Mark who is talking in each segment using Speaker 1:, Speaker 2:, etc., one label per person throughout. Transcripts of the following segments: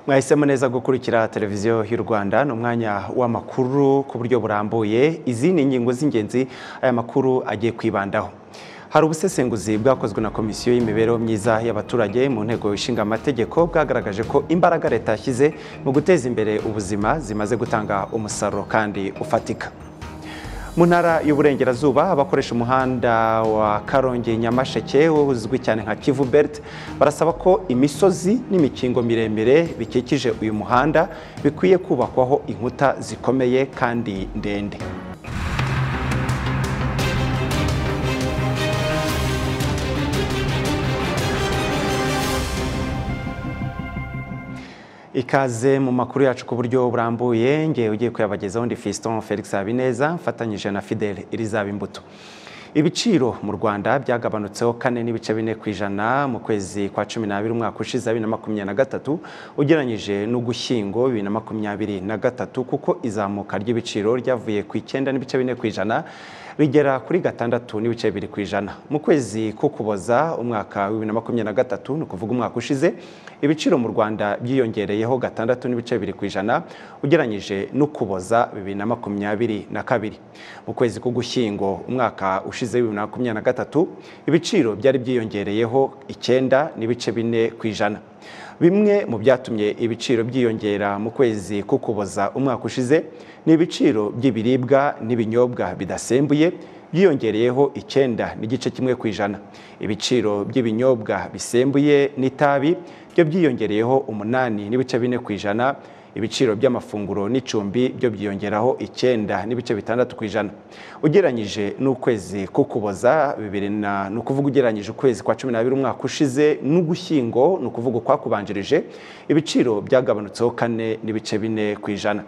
Speaker 1: mwahisemo neza gukurikira televiziyo y'u rwanda ni umwanya w'amakuru ku buryo burambuye izi ni ingingo z'ingenzi aya makuru agiye kwibandaho hari ubusesenguzi bwakozwe na komisiyo y'imibereho myiza y'abaturage mu nteko ishinga amategeko bwagaragaje ko imbaraga leta yashyize mu guteza imbere ubuzima zimaze gutanga umusaruro kandi ufatika mu ntara y'uburengerazuba abakoresha umuhanda wa karongi nyamasheke uzwi cyane nka kivu belt barasaba ko imisozi n'imikingo miremire bikikije uyu muhanda bikwiye kubakwaho inkuta zikomeye kandi ndende ikaze mu makuru yacu ku buryo burambuye ngewe ugiye kuyabagezaho undi Fiston Felix Habineza mfatanyije na Fidel Elizaba Imbuto ibiciro mu Rwanda byagabanutseho kane n'ibice bine ku ijana mu kwezi kwa cumi n'abiri umwaka ushize bibiri na makumyabiri na gatatu ugereranyije n'ugushyingo bibiri na makumyabiri na gatatu kuko izamuka ry'ibiciro ryavuye ku icyenda n'ibice bine ku ijana bigera kuri gatandatu n'ibice bibiri ku ijana mu kwezi k'ukuboza umwaka wa bibiri na makumyabiri na gatatu ni ukuvuga umwaka ushize ibiciro mu rwanda byiyongereyeho gatandatu n'ibice bibiri ku ijana ugereranyije n'ukuboza bibiri na makumyabiri na kabiri mu kwezi k'ugushyingo umwaka ushize bibiri na makumyabiri na gatatu ibiciro byari byiyongereyeho icyenda n'ibice bine ku ijana bimwe mu byatumye ibiciro byiyongera mu kwezi k'ukuboza umwaka ushize ni ibiciro by'ibiribwa n'ibinyobwa bidasembuye byiyongereyeho icyenda n'igice kimwe ku ijana ibiciro by'ibinyobwa bisembuye n'itabi byo byiyongereyeho umunani n'ibice bine ku ijana ibiciro by'amafunguro n'icumbi byo byiyongeraho icyenda n'ibice bitandatu ku ijana ugereranyije n'ukwezi k'ukuboza bibiri na ni ukuvuga ugereranyije ukwezi kwa cumi n'abiri umwaka ushize n'ugushyingo ni ukuvuga ukwakubanjirije ibiciro byagabanutseho kane n'ibice bine ku ijana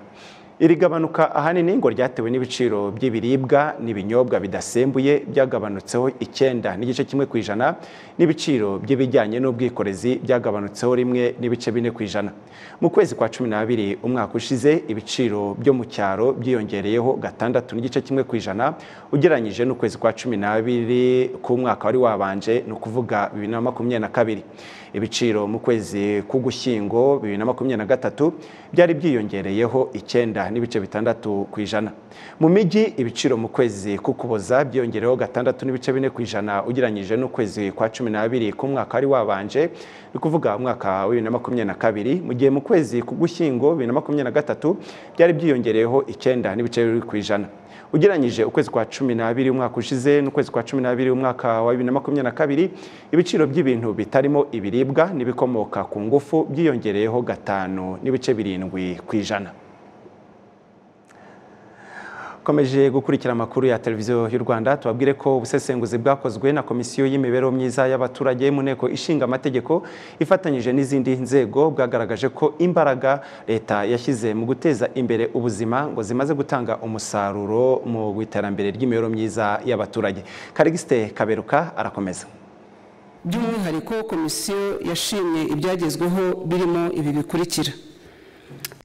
Speaker 1: iri gabanuka ahanini ngo ryatewe n'ibiciro by'ibiribwa n'ibinyobwa bidasembuye byagabanutseho icyenda n'igice kimwe ku ijana n'ibiciro by'ibijyanye n'ubwikorezi byagabanutseho rimwe n'ibice bine ku ijana mu kwezi kwa cumi n'abiri umwaka ushize ibiciro byo mu cyaro byiyongereyeho gatandatu n'igice kimwe ku ijana ugereranyije n'ukwezi kwa cumi n'abiri k'umwaka wari wabanje ni ukuvuga bibiri na makumyabiri na kabiri ibiciro mu kwezi k'ugushyingo bibiri na makumyabiri na gatatu byari byiyongereyeho icyenda n'ibice bitandatu ku ijana mu mijyi ibiciro mu kwezi k'ukuboza byiyongereho gatandatu n'ibice bine ku ijana ugereranyije n'ukwezi kwa cumi n'abiri k'umwaka wari wabanje ni ukuvuga umwaka wa bibiri na makumyabiri na kabiri mu gihe mu kwezi k'ugushyingo bibiri na makumyabiri na gatatu byari byiyongereyeho icyenda n'ibice bibiri ku ijana ugereranyije ukwezi kwa cumi n'abiri umwaka ushize n'ukwezi kwa cumi n'abiri umwaka wa bibiri na makumyabiri na kabiri ibiciro by'ibintu bitarimo ibiribwa n'ibikomoka ku ngufu byiyongereyeho gatanu n'ibice birindwi ku ijana komeje gukurikira amakuru ya televiziyo y'u Rwanda tubabwire ko ubusesenguzi bwakozwe na komisiyo y'imibereho myiza y'abaturage mu nteko ishinga amategeko ifatanyije n'izindi nzego bwagaragaje ko imbaraga leta yashyize mu guteza imbere ubuzima ngo zimaze gutanga umusaruro mu iterambere ry'imibereho myiza y'abaturage karigiste kaberuka arakomeza
Speaker 2: by'umwihariko komisiyo yashimye ibyagezweho birimo ibi bikurikira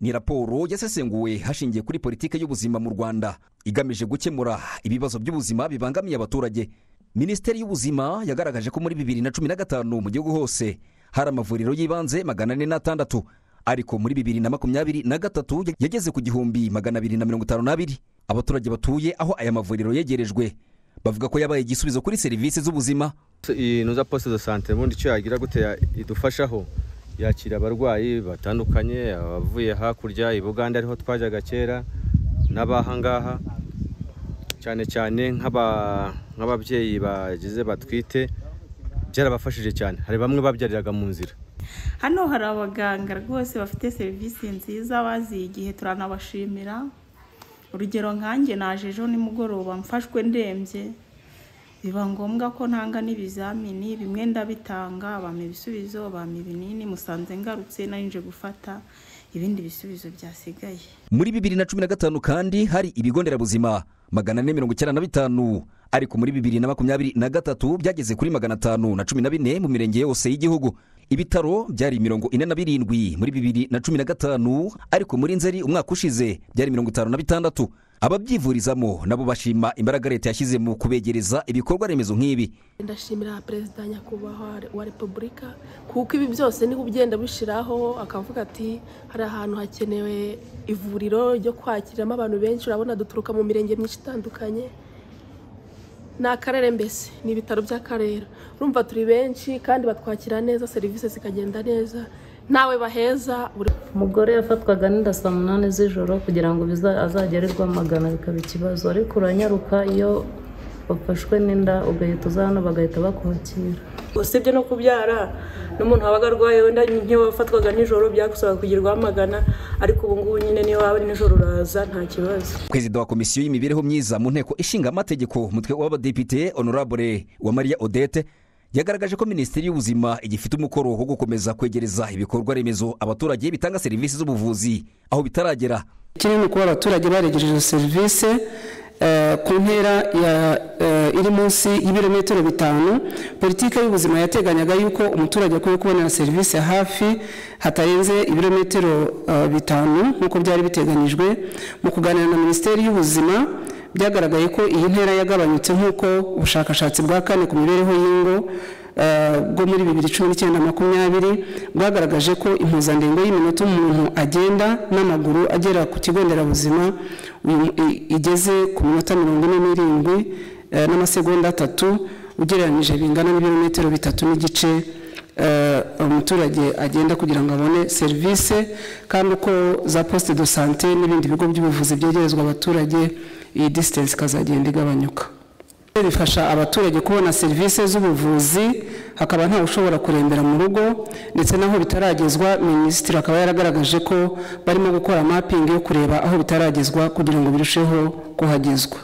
Speaker 3: ni raporo yasesenguwe hashingiye kuri politiki y'ubuzima mu rwanda igamije gukemura ibibazo by'ubuzima bibangamiye abaturage minisiteri y'ubuzima yagaragaje ko muri bibiri na cumi na gatanu mu gihugu hose hari amavuriro y'ibanze magana ane n'atandatu ariko muri bibiri na makumyabiri na gatatu yageze ku gihumbi magana abiri na mirongo itanu n'abiri abaturage batuye aho aya mavuriro yegerejwe bavuga ko yabaye igisubizo kuri serivisi z'ubuzima
Speaker 4: iyi noza posite do sante ubundi icyo yagira gute idufashaho yakira abarwayi batandukanye abavuye hakurya i buganda ariho twajyaga kera n'abahangaha cyane cyane nk'ababyeyi bagize batwite byarabafashije cyane hari bamwe babyariraga mu nzira
Speaker 5: hano hari abaganga rwose bafite serivisi nziza baziye igihe turanabashimira urugero nkanjye naje ejo nimugoroba mfashwe ndembye biba ngombwa ko ntanga n'ibizamini bimwe ndabitanga bampa ibisubizo bampa ibinini musanze ngarutse narinje gufata ibindi bisubizo byasigaye
Speaker 3: muri bibiri na cumi na gatanu kandi hari ibigo nderabuzima magana ane mirongo icyenda na bitanu ariko muri bibiri na makumyabiri na gatatu byageze kuri magana atanu na cumi na bine mu mirenge yose y'igihugu ibitaro byari mirongo ine na birindwi muri bibiri na cumi na gatanu ariko muri nzeri umwaka ushize byari mirongo itanu na bitandatu ababyivurizamo nabo bashima imbaraga leta yashyize mu kubegereza ibikorwa remezo nk'ibi
Speaker 6: ndashimira perezida nyakubahwa wa repubulika kuko ibi byose niho ugenda bishyiraho akavuga ati hari ahantu hakenewe ivuriro ryo kwakiriramo abantu benshi urabona duturuka mu mirenge myinshi itandukanye ni akarere mbese ni ibitaro by'akarere urumva turi benshi kandi batwakira neza serivisi zikagenda neza ntawe baheza buri
Speaker 7: umugore yafatwaga n'inda saa munani z'ijoro kugira ngo biza- azajye arirwa amagana bikaba ikibazo ariko uranyaruka iyo wafashwe n'inda ugahita uza hano bagahita bakwakira
Speaker 8: usibye no kubyara n'umuntu wabaga arwaye wenda nk'iyo wafatwaga nijoro byagusaba kugirwaho amagana ariko ubu ngubu nyine niyo waba ari nijoro uraza nta kibazo
Speaker 3: perezida wa komisiyo y'imibereho myiza mu nteko ishinga amategeko umutwe w'abadepite honorable wa mariya odette yagaragaje ko minisiteri y'ubuzima igifite umukoro wo gukomeza kwegereza ibikorwa remezo abaturage bitanga serivisi z'ubuvuzi aho bitaragera
Speaker 9: kinini kuba abaturage baregereje izo serivisi eh, ku ntera ya- eh, iri munsi y'ibirometero bitanu politiki y'ubuzima yateganyaga yuko umuturage akwiye kubonera serivisi hafi hatarenze ibirometero eh, bitanu nk'uko byari biteganyijwe mu kuganira na minisiteri y'ubuzima byagaragaye ko iyi ntera yagabanyutse nk'uko ubushakashatsi bwa kane ku mibereho y'ingo eh, bwo muri bibiri cumi n'icyenda makumyabiri bwagaragaje ko impuzandengo y'iminota umuntu agenda n'amaguru agera ku kigo nderabuzima uyu- i- igeze ku minota mirongo ine n'irindwi eh, n'amasegonda atatu ugereranyije bingana n'ibirometero bitatu n'igice eh, umuturage agenda kugira ngo abone serivisi kandi uko za poste de sante n'ibindi bigo by'ubuvuzi byegerezwa abaturage iyi disitansi ikazagenda igabanyuka bifasha abaturage kubona serivisi z'ubuvuzi hakaba ntawe ushobora kurembera mu rugo ndetse n'aho bitaragezwa minisitiri akaba yaragaragaje ko barimo gukora mapingi yo kureba aho bitaragezwa kugira ngo birusheho kuhagezwa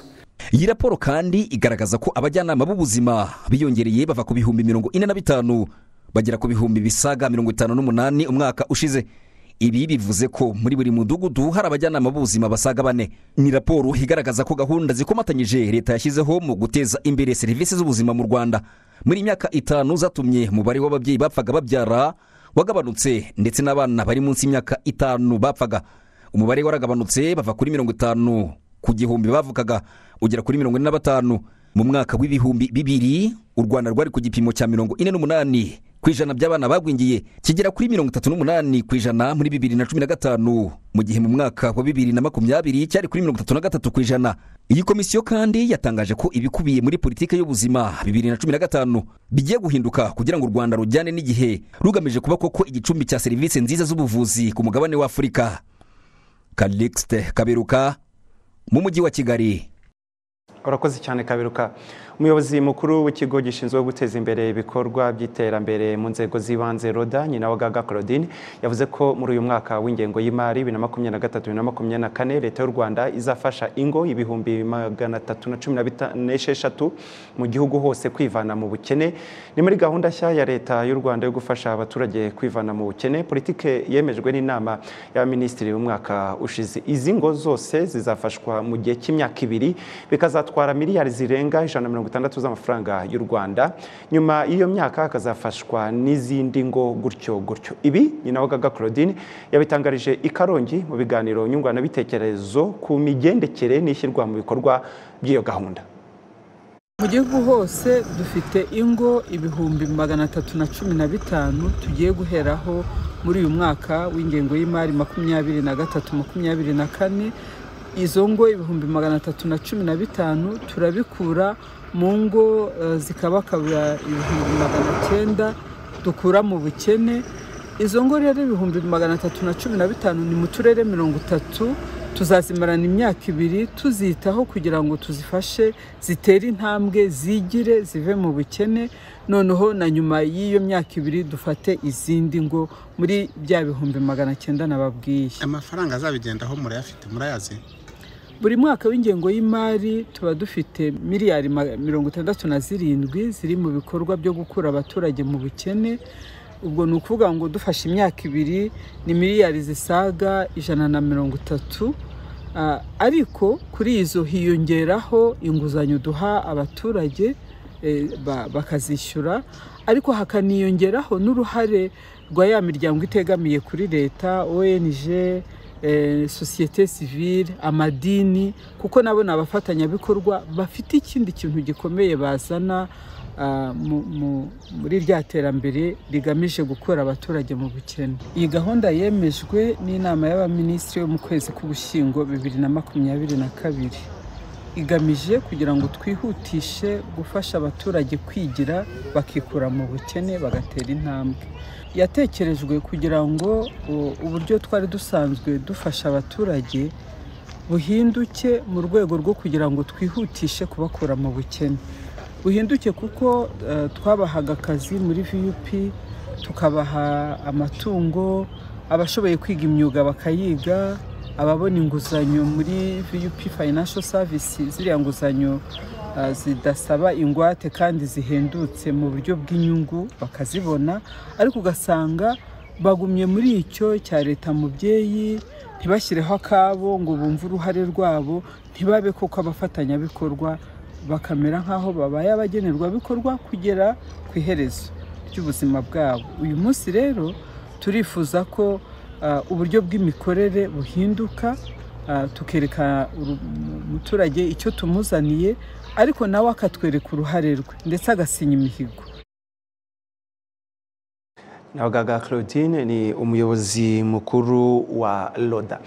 Speaker 3: iyi raporo kandi igaragaza ko abajyanama b'ubuzima biyongereye bava ku bihumbi mirongo ine na bitanu bagera ku bihumbi bisaga mirongo itanu n'umunani umwaka ushize ibi bivuze ko muri buri mudugudu hari abajyanama b'ubuzima basaga bane ni raporo igaragaza ko gahunda zikomatanyije leta yashyizeho mu guteza imbere serivisi z'ubuzima mu rwanda muri iyi myaka itanu zatumye umubare w'ababyeyi bapfaga babyara wagabanutse ndetse n'abana bari munsi y'imyaka itanu bapfaga umubare waragabanutse bava kuri mirongo itanu ku gihumbi bavukaga ugera kuri mirongo ine na batanu mu mwaka w'ibihumbi bibiri u rwanda rwari ku gipimo cya mirongo ine n'umunani ku ijana by'abana bagwingiye kigera kuri mirongo itatu n'umunani ku ijana muri bibiri na cumi na gatanu mu gihe mu mwaka wa bibiri na makumyabiri cyari kuri mirongo itatu na gatatu ku ijana iyi komisiyo kandi yatangaje ko ibikubiye muri politiki y'ubuzima bibiri na cumi na gatanu bigiye guhinduka kugira ngo u rwanda rujyane n'igihe rugamije kuba koko igicumbi cya serivisi nziza z'ubuvuzi ku mugabane w'afurika Calixte Kaberuka mu mujyi wa Kigali.
Speaker 1: urakoze cyane kaberuka umuyobozi mukuru w'ikigo gishinzwe guteza imbere ibikorwa by'iterambere mu nzego z'ibanze roda nyinawagaga claudine yavuze ko muri uyu mwaka w'ingengo y'imari bibiri na makumyabiri na gatatu bibiri na makumyabiri na kane leta y'u rwanda izafasha ingo ibihumbi magana atatu na cumi na bita- n'esheshatu mu gihugu hose kwivana mu bukene ni muri gahunda nshya ya leta y'u rwanda yo gufasha abaturage kwivana mu bukene politike yemejwe n'inama y'abaminisitiri b'umwaka ushize izi ngo zose zizafashwa mu gihe cy'imyaka ibiri bikazatwara miliyari zirenga ijana na mirongo itandatu z'amafaranga y'u rwanda nyuma y'iyo myaka hakazafashwa n'izindi ngo gutyo gutyo ibi nyinawagaga claudine yabitangarije i karongi mu biganiro nyunguranabitekerezo ku migendekere n'ishyirwa mu bikorwa by'iyo gahunda
Speaker 10: mu gihugu hose dufite ingo ibihumbi magana atatu na cumi na bitanu tugiye guheraho muri uyu mwaka w'ingengo y'imari makumyabiri na gatatu makumyabiri na kane izo ngo ibihumbi magana atatu na cumi na bitanu turabikura mu ngo eh, zikabakabura ibihumbi magana cyenda dukura mu bukene izo ngo rero ibihumbi magana atatu na cumi na bitanu ni mu turere mirongo itatu tuzazimarana imyaka ibiri tuzitaho kugira ngo tuzifashe zitere intambwe zigire zive mu bukene noneho na nyuma y'iyo myaka ibiri dufate izindi ngo muri bya bihumbi magana cyenda nababwiye
Speaker 11: amafaranga azabigendaho murayafite murayazi
Speaker 10: buri mwaka w'ingengo y'imari tuba dufite miliyari ma- mirongo itandatu na zirindwi ziri mu bikorwa byo gukura abaturage mu bukene ubwo ni ukuvuga ngo dufashe imyaka ibiri ni miliyari zisaga ijana na mirongo itatu Ah, ariko kuri izo hiyongeraho inguzanyo duha abaturage eh, ba- bakazishyura ariko hakaniyongeraho n'uruhare rwa ya miryango itegamiye kuri leta ong eh, sosiyete sivile amadini kuko nabo ni abafatanyabikorwa bafite ikindi kintu gikomeye bazana ah, mu- mu- muri rya terambere rigamije gukura abaturage mu bukene iyi gahunda yemejwe n'inama y'abaminisitiri yo mu kwezi k'ubushyingo bibiri na makumyabiri na kabiri igamije kugira ngo twihutishe gufasha abaturage kwigira bakikura mu bukene bagatera intambwe yatekerejwe kugira ngo u- uburyo twari dusanzwe dufasha abaturage buhinduke mu rwego rwo kugira ngo twihutishe kubakura mu bukene buhinduke kuko eh, twabahaga akazi muri vup tukabaha amatungo abashoboye kwiga imyuga bakayiga ababona inguzanyo muri vup financial service ziriya nguzanyo ah, zidasaba ingwate kandi zihendutse mu buryo bw'inyungu bakazibona ariko ugasanga bagumye muri icyo cya leta mubyeyi ntibashyireho akabo ngo bumve uruhare rwabo ntibabe koko abafatanyabikorwa bakamera nk'aho babaye abagenerwabikorwa kugera ku iherezo ry'ubuzima bwabo uyu munsi rero turifuza ko ah, uburyo bw'imikorere buhinduka ah, tukereka uru- umuturage icyo tumuzaniye ariko nawe akatwereka uruhare rwe ndetse agasinya imihigo
Speaker 1: Nabagaga Claudine ni umuyobozi mukuru wa Loda.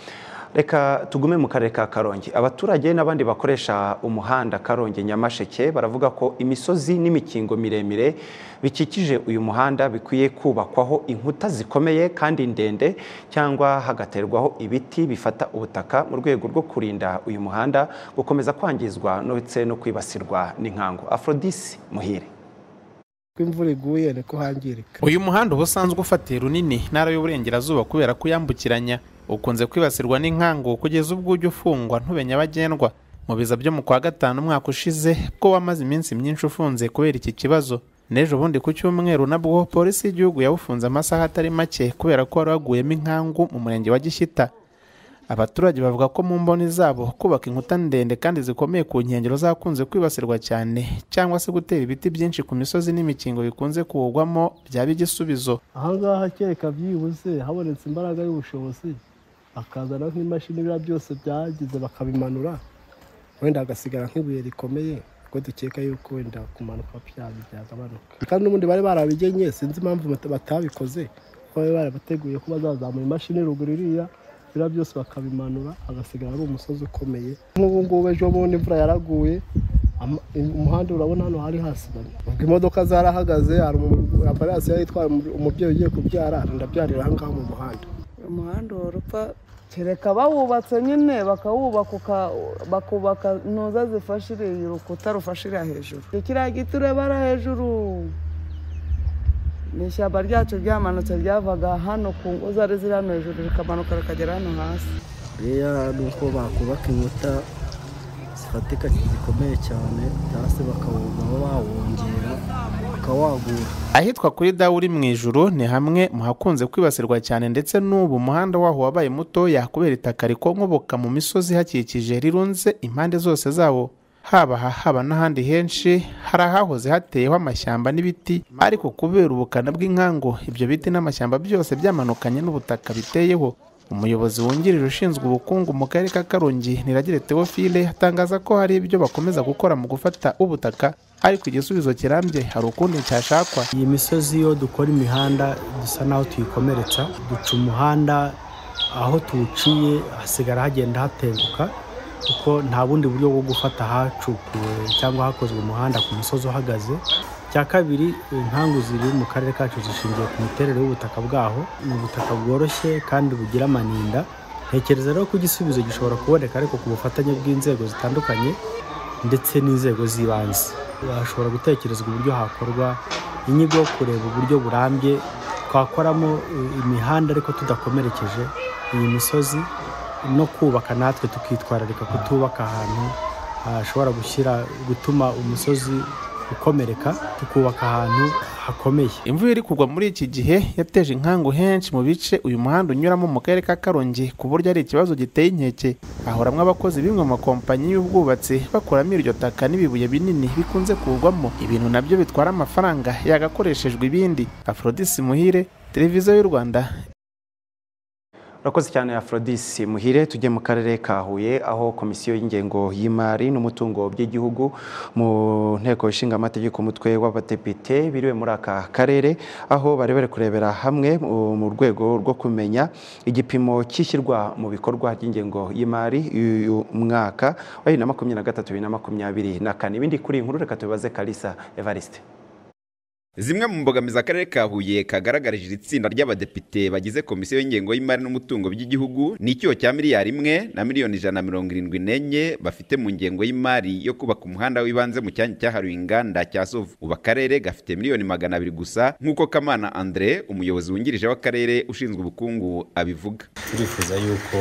Speaker 1: Reka tugume mu karere ka Karongi. Abaturage n'abandi bakoresha umuhanda Karongi Nyamasheke baravuga ko imisozi n'imikingo miremire bikikije uyu muhanda bikwiye kubakwaho inkuta zikomeye kandi ndende cyangwa hagaterwaho ibiti bifata ubutaka mu rwego rwo kurinda uyu muhanda gukomeza kwangizwa ndetse no kwibasirwa n'inkangu. Aphrodis Muhire.
Speaker 12: ko imvura iguye niko hangirika
Speaker 11: uyu muhanda uba usanzwe ufatiye runini intara y'uburengerazuba kubera ko uyambukiranya ukunze kwibasirwa n'inkangu kugeza ubwo ujya ufungwa ntube nyabagendwa mu biza byo mu kwa gatanu umwaka ushize bwo wamaze iminsi myinshi ufunze kubera iki kibazo n'ejo bundi ku cyumweru nabwo polisi y'igihugu yawufunze amasaha atari make kubera ko wari waguyemo inkangu mu murenge wa gishyita abaturage bavuga ko mu mboni zabo kubaka inkuta ndende kandi zikomeye ku nkengero zakunze kwibasirwa cyane cyangwa se gutera ibiti byinshi ku misozi n'imikingo bikunze kuwugwamo byaba igisubizo
Speaker 12: ahangaha kereka byibuze habonetse imbaraga y'ubushobozi bakazana nk'imashini biriya byose byagize bakabimanura wenda hagasigara nk'ibuye rikomeye ko dukeka yuko wenda kumanuka byabi byagabanuka kandi n'ubundi bari barabigenye sinzi impamvu bata- batabikoze kuko bari barabateguye ko bazazamura imashini ruguru iriya biriya byose bakabimanura hagasigara ari umusozi ukomeye nk'ubu ngubu ejo bundi imvura yaraguye ama- umuhanda urabona hano hari hasiganye ubwo imodoka zarahagaze hari umu- ambulanse yari itwaye umu- umubyeyi ugiye kubyara ndabyarira aha ngaha mu muhanda
Speaker 13: umuhanda wa rupa kereka bawubatse nyine bakawubaka uka- bakubaka ntuza zifasha iriya urukuta rufasha iriya hejuru Icyo kiriya giti urebera hejuru ni ishyamba ryacu ryamanutse ryavaga hano ku ngo zari ziri hano hejuru rikamanuka rikagera hano hasi
Speaker 12: buriya ni uko bakubaka inkuta zifatika zikomeye cyane cyangwa se bakawubaho bawongera bakawagura
Speaker 11: ahitwa kuri dawuri mu ijuru ni hamwe mu hakunze kwibasirwa cyane ndetse n'ubu umuhanda waho wabaye mutoya kubera itaka rikonkoboka mu misozi ihakikije rirunze impande zose zawo haba aha haba n'ahandi henshi hari ahahoze hateyeho amashyamba n'ibiti ariko kubera ubukana bw'inkangu ibyo biti n'amashyamba byose byamanukanye n'ubutaka biteyeho umuyobozi wungirije ushinzwe ubukungu mu karere ka karongi niragire teofile atangaza ko hari ibyo bakomeza gukora mu gufata ubutaka ariko igisubizo kirambye hari ukundi cyashakwa
Speaker 12: iyi misozi iyo dukora imihanda dusa n'aho tuyikomeretsa duca umuhanda aho tuwuciye hasigara hagenda hatenguka kuko nta bundi buryo bwo gufata hacukuwe cyangwa hakozwe umuhanda ku musozi uhagaze cya kabiri inkangu ziri mu karere kacu zishingiye ku miterere y'ubutaka bwaho ni ubutaka bworoshye kandi bugira amaninda ntekereza rero ko igisubizo gishobora kuboneka ariko ku bufatanye bw'inzego zitandukanye ndetse n'inzego z'ibanze hashobora gutekerezwa uburyo hakorwa inyigo yo kureba uburyo burambye twakoramo eh, imihanda ariko tudakomerekeje iyi misozi no kubaka natwe tukitwararika kutubaka ahantu hashobora gushyira gutuma umusozi ukomereka tukubaka ahantu hakomeye
Speaker 11: imvura iri kugwa muri iki gihe yateje inkangu henshi mu bice uyu muhanda unyuramo mu karere ka karongi ku buryo ari ikibazo giteye inkeke ahoramwo abakozi b'imwe mu makompanyi y'ubwubatsi bakuramo iryo taka n'ibibuye binini bikunze kugwamo ibintu nabyo bitwara amafaranga yagakoreshejwe ibindi afrodisi muhire televiziyo y'u rwanda
Speaker 1: urakoze cyane aforodisi muhire tujye mu karere ka huye aho komisiyo y'ingengo y'imari n'umutungo by'igihugu mu nteko ishinga amategeko umutwe w'abadepite biriwe muri aka karere aho bari bari kurebera hamwe mu rwego rwo kumenya igipimo cy'ishyirwa mu bikorwa ry'ingengo y'imari y'uyu mwaka wa bibiri na makumyabiri na gatatu bibiri na makumyabiri na kane ibindi kuri iyi nkuru reka tubibaze kalisa evariste
Speaker 14: zimwe mu mbogamizi akarere ka huye kagaragarije iri tsinda ry'abadepite bagize komisiyo y'ingengo y'imari n'umutungo by'igihugu ni icyuho cya miliyari imwe na miliyoni ijana na mirongo irindwi n'enye bafite mu ngengo y'imari yo kubaka umuhanda w'ibanze mu cyanya cyahariwe inganda cya sovu ubu akarere gafite miliyoni magana abiri gusa nk'uko kamana andre umuyobozi wungirije w'akarere ushinzwe ubukungu abivuga
Speaker 15: turifuza yuko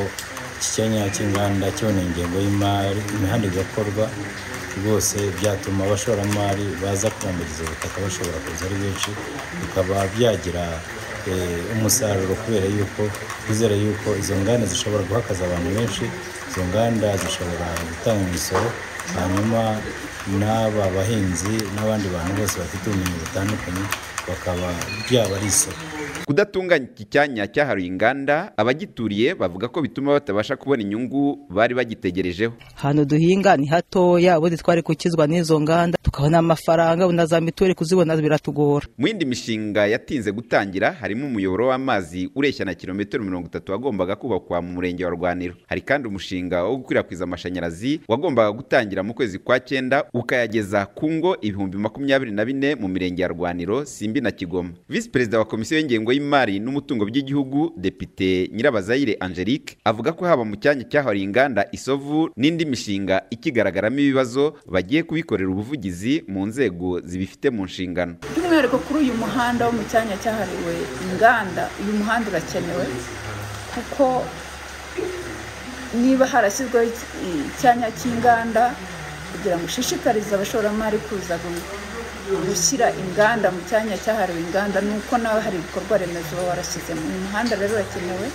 Speaker 15: iki cyanya cy'inganda kibona ingengo y'imari imihanda igakorwa rwose byatuma abashoramari baza kubambiriza ubutaka bashobora kuza ari benshi bikaba byagira umusaruro kubera yuko twizera yuko izo nganda zishobora guhakaza abantu benshi izo nganda zishobora gutanga imisoro hanyuma n'aba bahinzi n'abandi bantu bose bafite ubumenyi butandukanye bakaba byaba ari isoko
Speaker 14: kudatunganya iki cyanya cyahariwe inganda abagituriye bavuga ko bituma batabasha kubona inyungu bari bagitegerejeho
Speaker 16: ahantu duhinga ni hatoya ubundi twari gukizwa n'izo nganda tukabona amafaranga na za mituweli kuzibona biratugora
Speaker 14: mu yindi mishinga yatinze gutangira harimo umuyoboro w'amazi ureshya na kilometero mirongo itatu wagombaga kubakwa mu murenge wa rwaniro hari kandi umushinga wo gukwirakwiza amashanyarazi wagombaga gutangira mu kwezi kwa cyenda ukayageza ku ngo ibihumbi makumyabiri na bine mu mirenge ya rwaniro simbi na kigoma visi perezida wa komisiyo y'ingengo y'imari n'umutungo by'igihugu depite nyirabazayire angelique avuga ko haba mu cyanya cyahariwe inganda isovu n'indi mishinga ikigaragaramo ibibazo bagiye kubikorera ubuvugizi mu nzego zibifite mu nshingano
Speaker 17: by'umwihariko kuri uyu muhanda wo mu cyanya cyahariwe inganda uyu muhanda urakenewe kuko niba harashyizweho icyanya cy'inganda kugira ngo ushishikarize abashoramari kuza gushyira inganda mu cyanya cyahariwe inganda ni uko nawe hari ibikorwa remezo baba warashyizemo uyu muhanda rero urakenewe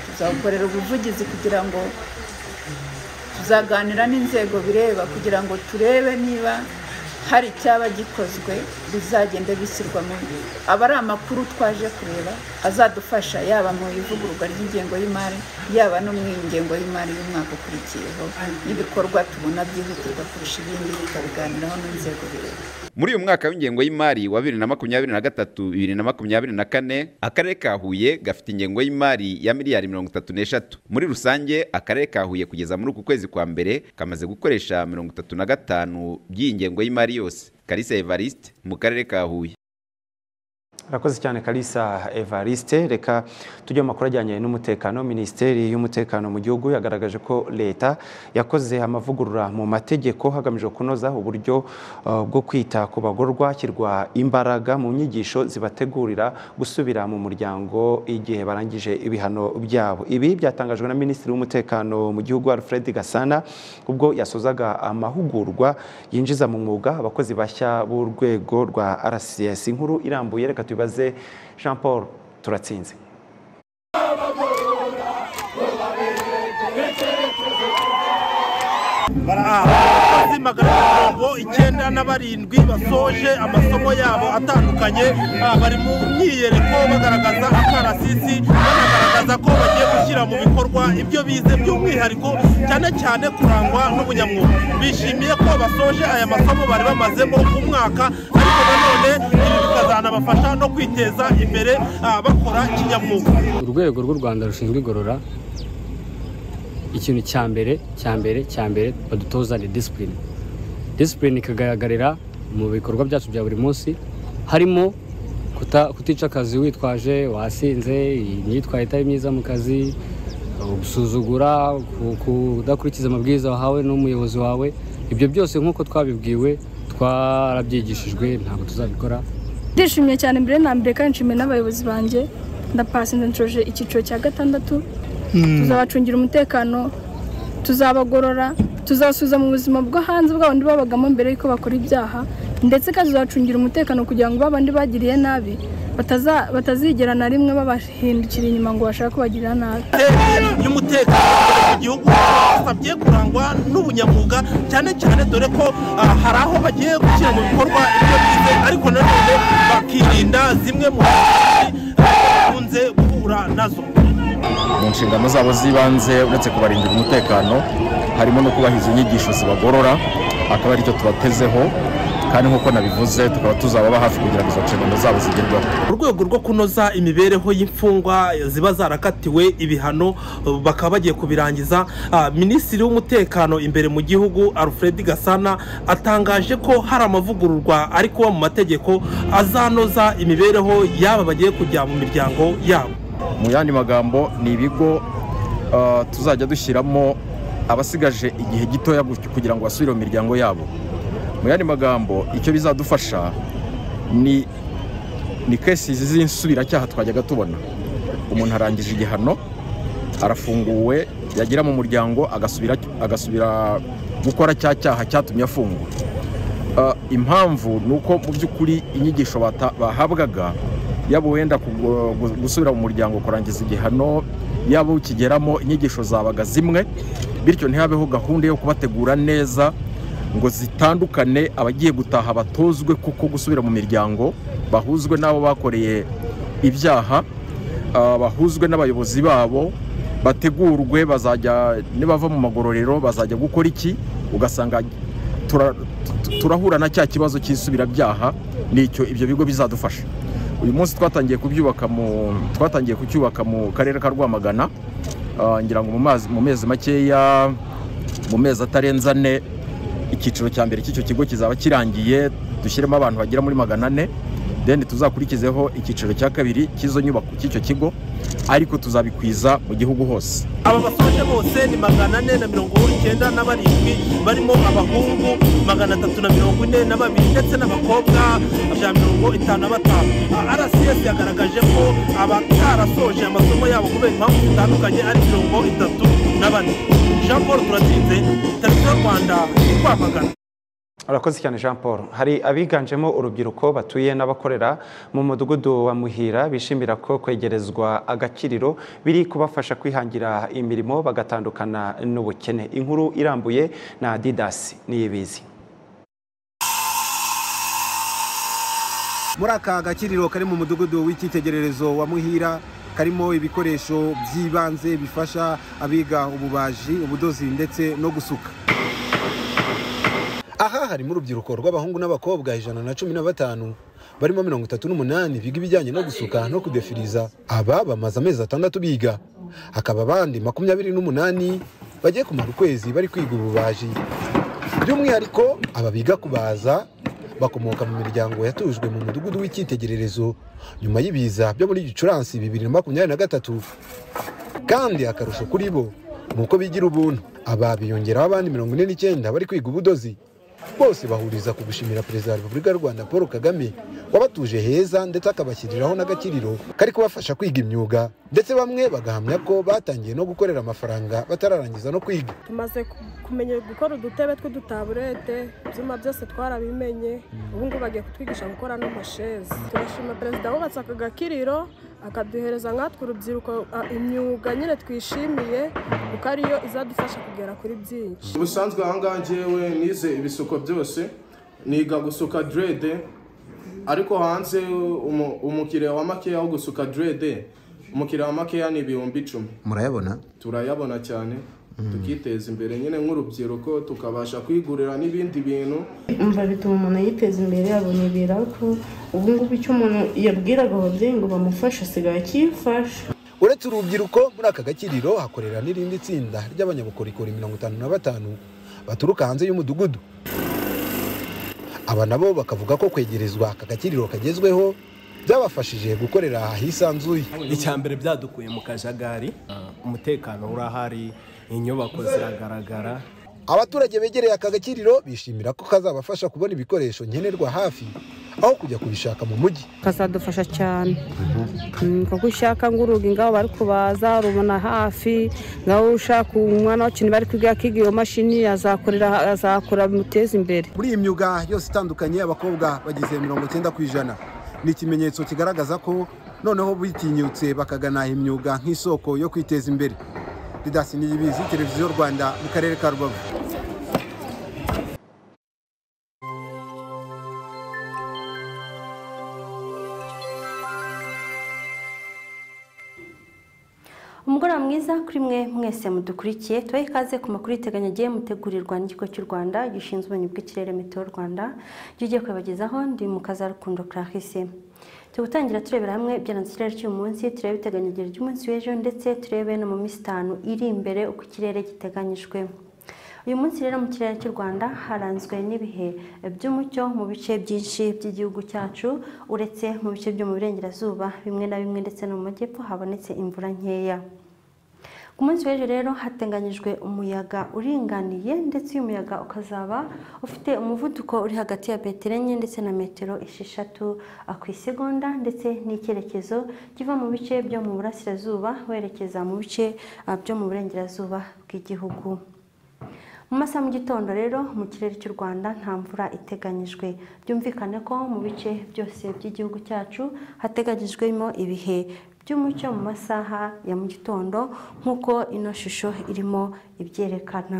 Speaker 17: tuzawukorera ubuvugizi kugira ngo tuzaganira n'inzego bireba kugira ngo turebe niba hari icyaba gikozwe bizagenda bishyirwa mu aba ari amakuru twaje kureba azadufasha yaba mu ivugururwa ry'ingengo y'imari yaba no mu ngengo y'imari y'umwaka ukurikiyeho n'ibikorwa tubona byihutirwa kurusha ibindi tukabiganiraho n'inzego bireba
Speaker 14: muri uyu mwaka w'ingengo y'imari wa bibiri na makumyabiri na gatatu bibiri na makumyabiri na kane akarere ka huye gafite ingengo y'imari ya miliyari mirongo itatu n'eshatu muri rusange akarere ka huye kugeza muri uku kwezi kwa mbere kamaze gukoresha mirongo itatu na gatanu by'iyi ngengo y'imari yose kalisa evariste mu karere ka huye
Speaker 1: Urakoze cyane Kalisa Evariste reka tujye mu makuru ajyanye n'umutekano minisiteri y'umutekano mu gihugu yagaragaje ko leta yakoze amavugurura mu mategeko hagamijwe kunoza uburyo uh, bwo kwita ku bagororwa hashyirwa imbaraga mu nyigisho zibategurira gusubira mu muryango igihe barangije ibihano byabo ibi byatangajwe na minisitiri w'umutekano mu gihugu Alfred Gasana ubwo yasozaga amahugurwa yinjiza mu mwuga abakozi bashya b'urwego rwa RCS inkuru irambuye reka tubaze jean paul turatsinze
Speaker 18: abakozi magana mirongo icyenda na barindwi basoje amasomo yabo atandukanye bari mu myiyereko bagaragaza akarasisi banagaragaza ko bagiye gushyira mu bikorwa ibyo bize by'umwihariko cyane cyane kurangwa n'ubunyamwuga bishimiye ko basoje aya masomo bari bamazemo umwaka ariko nanone ibi bikazanabafasha no kwiteza imbere bakora kinyamwuga
Speaker 19: urwego rw'u rwanda rushinzwe igorora ikintu cya mbere cya mbere cya mbere badutoza ni disipurine disipurine ikagaragarira mu bikorwa byacu bya buri munsi harimo kutica akazi witwaje wasinze imyitwarire itari myiza mu kazi gusuzugura kudakurikiza amabwiriza wahawe n'umuyobozi wawe ibyo byose nk'uko twabibwiwe twarabyigishijwe ntabwo tuzabikora
Speaker 20: ndishimye cyane mbere na mbere kandi nshimiye n'abayobozi banjye ndapasenda nshoje icyiciro cya gatandatu tuzabacungira umutekano tuzabagorora tuzabasubiza mu buzima bwo hanze bw'abandi babagamo mbere y'uko bakora ibyaha ndetse kandi tuzabacungira umutekano kugira ngo babandi bagiriye nabi batazigera na rimwe babahindukira inyuma ngo bashake kubagirira nabi
Speaker 18: y'umutekano igihugu basabye kurangwa n'ubunyamwuga cyane cyane dore ko hari aho bagiye gushyira mu bikorwa ibyo bize ariko nanone bakirinda zimwe mu nkunze guhura nazo
Speaker 21: mu nshingano zabo z'ibanze uretse kubarindira umutekano harimo no kubahiriza inyigisho zibagorora akaba aricyo tubatezeho kandi nk'uko nabivuze tukaba tuzababa hafi kugira ngo izo nshingano zabo zigerweho
Speaker 18: mu rwego rwo kunoza imibereho y'imfungwa ziba zarakatiwe ibihano bakaba bagiye kubirangiza Ah, minisitiri w'umutekano imbere mu gihugu alfred gasana atangaje ko hari amavugururwa ari kuba mu mategeko azanoza imibereho y'aba bagiye kujya mu miryango yabo
Speaker 21: mu yandi magambo ni ibigo ah, tuzajya dushyiramo abasigaje igihe gitoya gu- kugira ngo basubire mu miryango yabo mu yandi magambo icyo bizadufasha ni ni kesi izi z'insubiracyaha twajyaga tubona umuntu arangije igihano arafunguwe yagera mu muryango agasubira agasubira gukora cya cyaha cyatumye afungwa Ah, impamvu ni uko mu by'ukuri inyigisho bata- bahabwaga yaba wenda kugu- gu- gusubira mu muryango kurangiza igihano yaba ukigeramo inyigisho zabaga zimwe bityo ntihabeho gahunda yo kubategura neza ngo zitandukane abagiye gutaha batozwe kuko gusubira mu miryango bahuzwe n'abo bakoreye ibyaha ah, bahuzwe n'abayobozi babo bategurwe bazajya nibava mu magororero bazajya gukora iki ugasanga tura- tu- turahura na cya kibazo cy'isubirabyaha nicyo ibyo bigo bizadufasha uyu munsi twatangiye kubyubaka mu twatangiye kucyubaka mu karere ka rwamagana ah, ngira ngo mu mazi- mu mezi makeya mu mezi atarenze ane icyiciro cya mbere cy'icyo kigo kizaba kirangiye dushyiremo abantu bagera muri magana ane then tuzakurikizeho icyiciro cya kabiri cy'izo nyubako cy'icyo kigo ariko tuzabikwiza mu gihugu hose
Speaker 18: aba basoje bose ni magana ane na mirongo icyenda na barindwi barimo abahungu magana atatu na mirongo ine na babiri ndetse n'abakobwa ijana na mirongo itanu na batanu Ah, rcs yagaragaje ko abatarasoje amasomo yabo kubera impamvu zitandukanye ari mirongo itatu na bane jean paul turatsinze tariki y'u rwanda kwamagana
Speaker 1: Urakoze cyane Jean Paul. Hari abiganjemo urubyiruko batuye n'abakorera mu mudugudu wa Muhira bishimira ko kwegerezwa agakiriro biri kubafasha kwihangira imirimo bagatandukana n'ubukene. Inkuru irambuye na Didas Niyibizi.
Speaker 22: muri aka gakiriro kari mu mudugudu w'icyitegererezo wa muhira karimo ibikoresho by'ibanze bifasha abiga ububaji ubudozi ndetse no gusuka aha harimo urubyiruko rw'abahungu n'abakobwa ijana na cumi na batanu barimo mirongo itatu n'umunani biga ibijyanye no gusuka no kudefiriza aba bamaze amezi atandatu biga hakaba abandi makumyabiri n'umunani bagiye kumara ukwezi bari kwiga ububaji by'umwihariko aba biga kubaza bakomoka mu miryango yatujwe mu mudugudu w'icyitegererezo nyuma y'ibiza byo muri gicurasi bibiri na makumyabiri na gatatu kandi akarusho kuri bo ni uko bigira ubuntu aba biyongeraho abandi mirongo ine n'icyenda bari kwiga ubudozi bose bahuriza ku gushimira perezida wa repubulika y'u rwanda paul kagame wabatuje heza ndetse akabashyiriraho n'agakiriro kari kubafasha kwiga imyuga ndetse bamwe bagahamya ko batangiye no gukorera amafaranga batararangiza no kwiga
Speaker 23: tumaze ku- kumenya gukora udutebe tw'udutaburete ibyuma byose twarabimenye ubu ngubu bagiye kutwigisha gukora n'amashezi turashima perezida wubatse aka gakiriro akaduhereza nkatwe urubyiruko a- imyuga nyine twishimiye kuko ariyo izadufasha kugera kuri byinshi
Speaker 24: ubusanzwe ahangaha njyewe nize ibisuko byose niga gusuka derede ariko hanze umu- umukiriya wa makeya wo gusuka derede umukiriya wa makeya ni ibihumbi icumi
Speaker 25: murayabona
Speaker 24: turayabona cyane tukiteza imbere nyine nk'urubyiruko tukabasha kwigurira n'ibindi bintu
Speaker 26: umva bituma umuntu yiteza imbere abonebera ko ubu ngubu icyo umuntu yabwiraga ababyeyi ngo bamufashe asigaye akifasha
Speaker 22: uretse urubyiruko muri aka gakiriro hakorera n'irindi tsinda ry'abanyabukorikori mirongo itanu na batanu baturuka hanze y'umudugudu aba nabo bakavuga ko kwegerezwa aka gakiriro kagezweho byabafashije gukorera ahisanzuye
Speaker 27: icya mbere byadukuye mu kajagari umutekano urahari inyubako ziragaragara
Speaker 22: abaturage begereye aka gakiriro bishimira ko kazabafasha kubona ibikoresho nkenerwa hafi aho kujya kubishaka mu mujyi
Speaker 28: kazadufasha cyane Mm, kuko ushaka nguruga ngaho bari kubaza rubona hafi ngaho ushaka umwana wacu bari kwiga akiga iyo mashini azakorera azakora bimuteza imbere
Speaker 22: muri iyi myuga yose itandukanye abakobwa bagize mirongo cyenda ku ijana ni ikimenyetso kigaragaza ko noneho bitinyutse bakagana imyuga nk'isoko yo kwiteza imbere didasi niyibizi televiziyo rwanda mu karere ka rubavu
Speaker 29: umugore
Speaker 2: neza kuri mwe mwese mudukurikiye tubahe ikaze ku makuru yiteganyagiye mutegurirwa n'ikigo cy'u rwanda gishinzwe ubumenyi bw'ikirere mitiweri rwanda kigiye kubibagezaho ndi mu kazarukundo clarisse turi gutangira turebera hamwe ibyaranze ikirere cy'uyu munsi turebe ibiteganyagiro ry'umunsi w'ejo ndetse turebe no mu minsi itanu iri imbere uko ikirere giteganyijwe uyu munsi rero mu kirere cy'u rwanda haranzwe n'ibihe by'umucyo mu bice byinshi by'igihugu cyacu uretse mu bice byo mu burengerazuba bimwe na bimwe ndetse no mu majyepfo habonetse imvura nkeya ku munsi w'ejo rero hateganyijwe umuyaga uringaniye ndetse uyu muyaga ukazaba ufite umuvuduko uri hagati ya metero enye ndetse na metero esheshatu ku isegonda ndetse n'icyerekezo kiva mu bice byo mu burasirazuba werekeza mu bice byo mu burengerazuba bw'igihugu mu masaha mu gitondo rero mu kirere cy'u rwanda nta mvura iteganyijwe byumvikane ko mu bice byose by'igihugu cyacu hateganyijwemo ibihe by'umucyo mu masaha ya mu gitondo nk'uko ino shusho irimo ibyerekana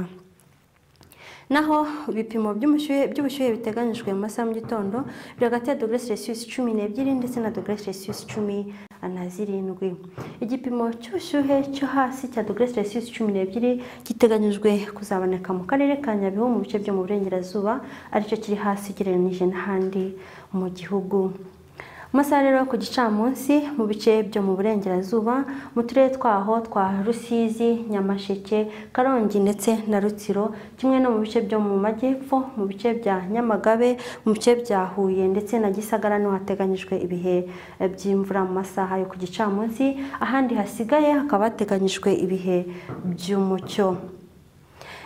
Speaker 2: naho ibipimo by'ubushyuhe biteganyijwe mu masaha mu gitondo biri hagati ya dogere selisiyusi cumi n'ebyiri ndetse na dogere selisiyusi cumi na zirindwi igipimo cy'ubushyuhe cyo hasi cya dogere selisiyusi cumi n'ebyiri giteganyijwe kuzaboneka mu karere ka nyabihu mu bice byo mu burengerazuba aricyo kiri hasi ugereranyije n'ahandi mu gihugu amasaha rero ku gicamunsi mu bice byo mu burengerazuba mu turere twaho twa rusizi nyamasheke karongi ndetse na rutsiro kimwe no mu bice byo mu majyepfo mu bice bya nyamagabe mu bice bya huye ndetse na gisagara niho hateganyijwe ibihe by'imvura mu masaha yo ku gicamunsi ahandi hasigaye hakaba hateganyijwe ibihe by'umucyo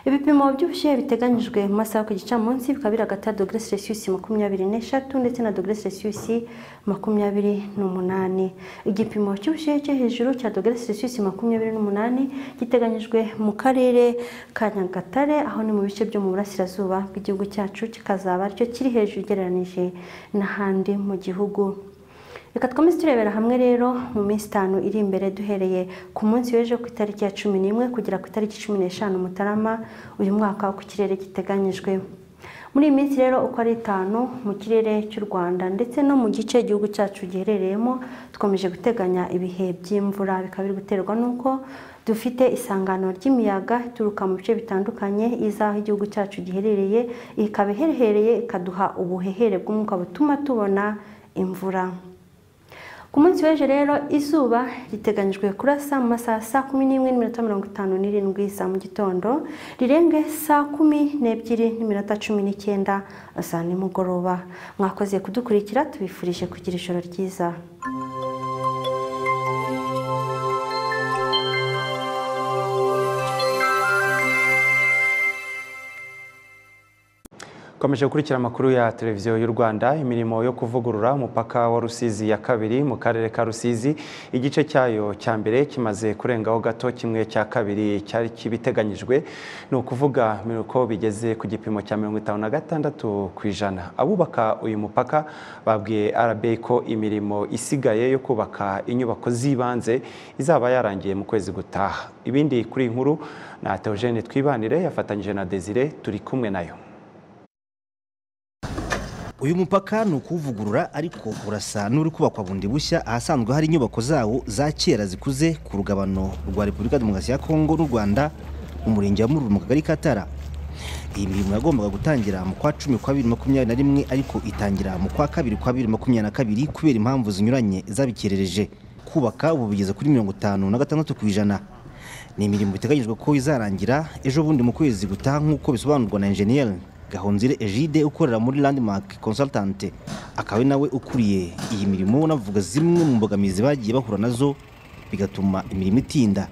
Speaker 2: ibipimo by'ubushyuhe biteganyijwe mu masaha ku gicamunsi bikaba biri hagati ya dogere selisiyusi makumyabiri n'eshatu ndetse na dogere selisiyusi makumyabiri n'umunani igipimo cy'ubushyuhe cyo hejuru cya dogere selisiyusi makumyabiri n'umunani giteganyijwe mu karere ka nyagatare aho ni mu bice byo mu burasirazuba bw'igihugu cyacu kikazaba aricyo kiri hejuru ugereranyije n'ahandi mu gihugu reka twomeze turebera hamwe rero mu minsi itanu iri imbere duhereye ku munsi w'ejo ku itariki ya cumi n'imwe kugera ku itariki cumi n'eshanu mutarama uyu mwaka ku kirere giteganyijwe muri iyi minsi rero uko ari itanu mu kirere cy'u rwanda ndetse no mu gice igihugu cyacu giherereyemo dukomeje guteganya ibihe by'imvura bikaba biri guterwa n'uko dufite isangano ry'imiyaga ituruka mu bice bitandukanye iza aho igihugu cyacu giherereye ikaba iherehereye ikaduha ubuhehere bw'umwuka butuma tubona imvura ku munsi w'ejo rero izuba riteganyijwe kurasa mu masaha saa kumi n'imwe n'iminota mirongo itanu n'irindwi za mu gitondo rirenge saa kumi n'ebyiri n'iminota cumi n'icyenda za nimugoroba mwakoze kudukurikira tubifurije kugira ijoro ryiza
Speaker 1: Komeje gukurikira amakuru ya televiziyo y'u Rwanda imirimo yo kuvugurura umupaka wa Rusizi ya kabiri mu karere ka Rusizi igice cyayo cya mbere kimaze kurengaho gato kimwe cya kabiri cyari kibiteganyijwe ni ukuvuga ko bigeze ku gipimo cya mirongo itanu na gatandatu ku ijana abubaka uyu mupaka babwiye RBA ko imirimo isigaye yo kubaka inyubako z'ibanze izaba yarangiye mu kwezi gutaha ibindi kuri iyi nkuru na Theogene Twibanire yafatanyije na Desire turi kumwe nayo
Speaker 3: uyu mupaka ni ukuwuvugurura ariko urasa n'uri kubakwa bundi bushya ahasanzwe hari inyubako zawo za kera zikuze ku rugabano rwa repubulika demokarasi ya kongo n'u rwanda mu murenge wa mururu mu kagari ka tara iyi mirimo yagombaga gutangira mu kwa cumi kwa bibiri makumyabiri na rimwe ariko itangira mu kwa kabiri kwa bibiri makumyabiri na kabiri kubera impamvu zinyuranye zabikererje kubaka ubu bigeze kuri mirongo itanu na gatandatu ku ijana ni imirimo biteganyijwe ko izarangira ejo bundi mu kwezi gutaha nk'uko bisobanurwa na enjeniyeri gahonzire egide ukorera muri landmark consultant akaba nawe ukuriye iyi mirimo navuga zimwe mu mbogamizi bagiye bahura nazo bigatuma imirimo itinda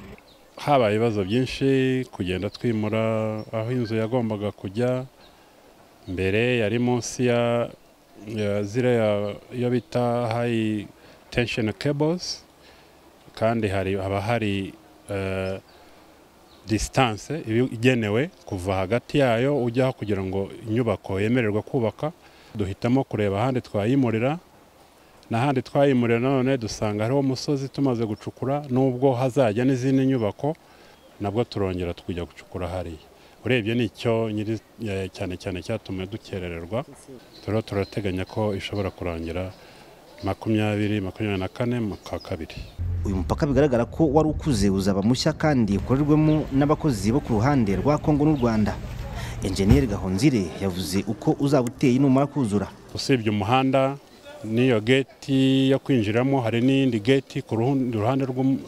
Speaker 4: habaye ibibazo byinshi kugenda twimura aho inzu yagombaga kujya mbere yari munsi ya ziriya yo bita hayi tensheni kebuzi kandi haba hari disitanse igenewe kuva hagati yayo ujyaho kugira ngo inyubako yemererwe kubaka duhitamo kureba ahandi twayimurira n'ahandi twayimurira nanone dusanga hariho umusozi tumaze gucukura nubwo hazajya n'izindi nyubako nabwo turongera tukujya gucukura hariya urebye nicyo cyane cyane cyatumye dukerererwa turiho turateganya ko ishobora kurangira makumyabiri makumyabiri na kane mu kwa kabiri
Speaker 30: uyu mupaka bigaragara ko wari ukuze uzaba mushya kandi ukorerwemo n'abakozi bo ku ruhande rwa kongo n'u rwanda enjeniyeri gahonzire yavuze uko uzaba uteye numara kuzura
Speaker 4: usibye umuhanda n'iyo geti yo kwinjiramo hari n'iyindi geti ku ruhun- ruhande rw'um-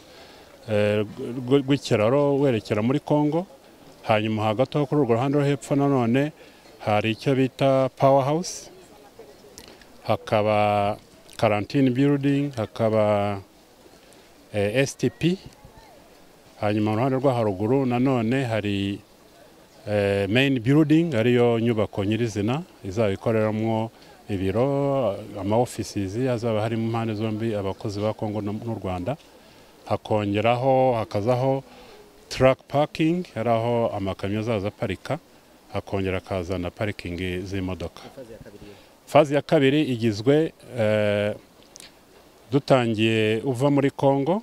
Speaker 4: eh, rw- rw'ikiraro werekera muri kongo hanyuma hagati aho kuri urwo ruhande rwo hepfo nanone hari icyo bita power house hakaba karantine building hakaba eh, STP hanyuma mu ruhande rwo haruguru nanone hari eh, main building ariyo nyubako nyirizina izaba ikoreramo ibiro ama offices hazaba harimo impande zombi abakozi ba Kongo no- n'u Rwanda hakongeraho hakazaho truck parking ari aho amakamyo azaza aparika hakongera akazana parikingi z'imodoka fazi ya kabiri igizwe eh, dutangiye uva muri congo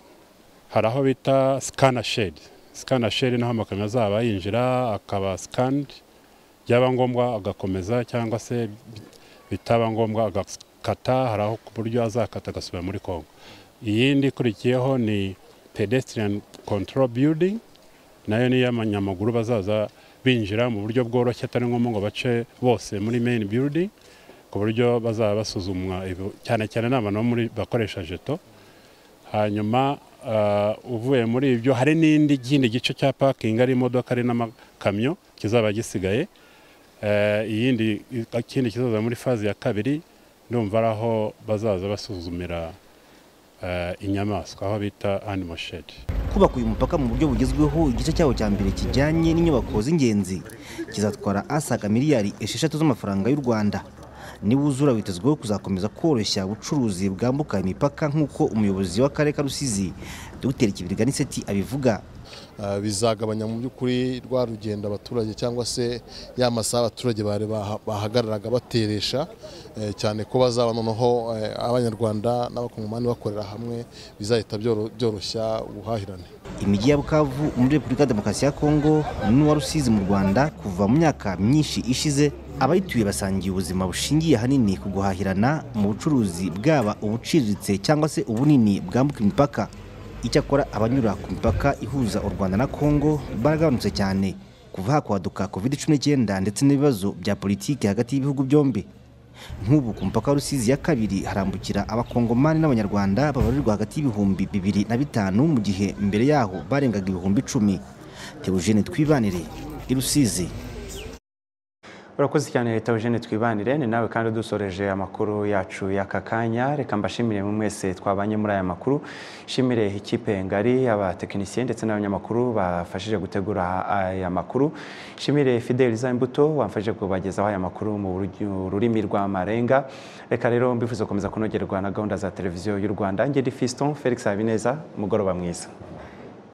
Speaker 4: hari aho bita sikana shedi sikana shedi naho amakamyo azaba yinjira akaba sikandi byaba ngombwa agakomeza cyangwa se bitaba ngombwa agakata hari aho ku buryo azakata agasubira muri congo iyindi ikurikiyeho ni pedestrian control building nayo niyo abanyamaguru bazaza binjira mu buryo bworoshye atari ngombwa ngo bace bose muri main building ku buryo bazaba basuzumwa ibi- cyane cyane ni abantu bo muri- bakoresha jeto hanyuma ah, uvuye muri ibyo hari n'indi kindi gice cya parking ari imodoka ari n'amakamyo kizaba gisigaye Eh, iyindi ikindi kizaza muri fazi ya kabiri ndumva ari aho bazaza basuzumira eh, inyamaswa aho bita animal shed
Speaker 30: kubaka uyu mupaka mu buryo bugezweho igice cyawo cya mbere kijyanye n'inyubako z'ingenzi kizatwara asaga miliyari esheshatu z'amafaranga y'u rwanda niwuzura witezweho kuzakomeza koroshya ubucuruzi bwambuka imipaka nk'uko umuyobozi w'akarere ka rusizi dr kibirigana aniseti abivuga
Speaker 31: Ah, bizagabanya mu by'ukuri rwa rugendo abaturage cyangwa se ya masaha abaturage bari baha- bahagararaga bateresha eh, cyane ko bazaba noneho eh, abanyarwanda n'abakongomani bakorera hamwe bizahita byoro- byoroshya ubuhahirane
Speaker 30: imijyi ya bukavu muri repubulika ya demokarasi ya kongo n'uwa rusizi mu rwanda kuva mu myaka myinshi ishize abayituye basangiye ubuzima bushingiye ahanini ku guhahirana mu bucuruzi bwaba ubuciriritse cyangwa se ubunini bwambuka imipaka icyakora abanyura ku mipaka ihuza u rwanda na kongo baragabanutse cyane kuva hakwaduka covid cumi n'icyenda ndetse n'ibibazo bya politiki hagati y'ibihugu byombi nk'ubu ku mupaka wa rusizi ya kabiri harambukira abakongomani n'abanyarwanda babarirwa hagati y'ibihumbi bibiri na bitanu mu gihe mbere yaho barengaga ibihumbi icumi teogene twibanire i rusizi
Speaker 1: urakoze cyane leta eugene twibanire ni nawe kandi dusoreje amakuru yacu y'aka kanya reka mbashimire mu mwese twabanye muri aya makuru nshimire ikipe ngari abatekinisiye ndetse n'abanyamakuru bafashije gutegura aya makuru nshimire fideliza imbuto wamfashije kubagezaho aya makuru mu buryo- rurimi rw'amarenga reka rero mbifuza gukomeza kunogerwa na gahunda za televiziyo y'u rwanda ngeri fiston felix habineza umugoroba mwiza